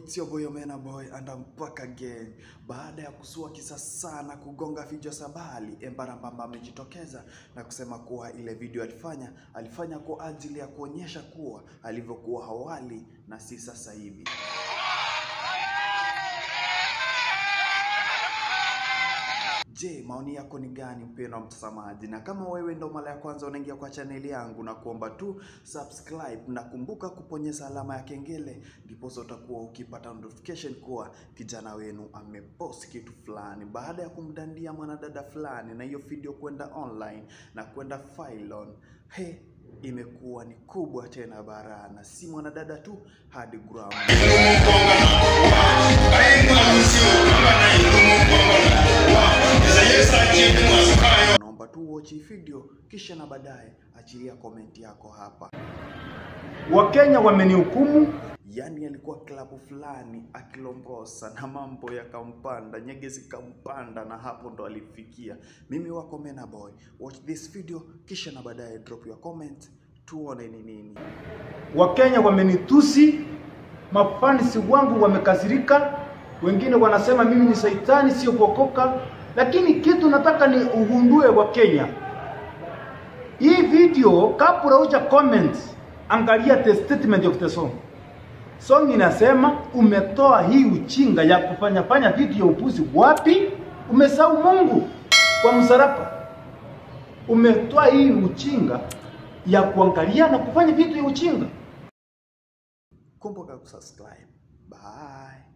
it's your boy Omena Boy and I'm back again. Baada ya kusua kisa sana kugonga vichwa sabali, Embara Mbamba amejitokeza na kusema kuwa ile video alifanya alifanya kwa ajili ya kuonyesha kuwa alivyokuwa awali na si sasa hivi. Je, maoni yako ni gani mpendwa mtazamaji? Na kama wewe ndo mara ya kwanza unaingia kwa chaneli yangu, na kuomba tu subscribe na kumbuka kuponyeza alama ya kengele, ndipo utakuwa ukipata notification kuwa kijana wenu amepost kitu fulani, baada ya kumdandia mwanadada fulani, na hiyo video kwenda online na kwenda Failon. He, imekuwa ni kubwa tena barana, si mwanadada tu hadi gram Naomba tu watch hii video kisha na baadaye achilia komenti yako hapa. Wakenya wamenihukumu Yaani alikuwa klabu fulani akilongosa na mambo yakampanda, nyege zikampanda, na hapo ndo alifikia. Mimi wako Mena Boy, watch this video kisha na baadaye drop your comment, tuone ni nini. Wakenya wamenitusi, mafansi wangu wamekasirika, wengine wanasema mimi ni saitani, sio kuokoka. Lakini kitu nataka ni ugundue wa Kenya, hii video kabla huja comment, angalia the statement of the song. Song inasema umetoa hii uchinga ya kufanya fanya vitu ya upuzi wapi? Umesahau Mungu kwa msalaba. Umetoa hii uchinga ya kuangalia na kufanya vitu ya uchinga. Kumbuka kusubscribe. Bye.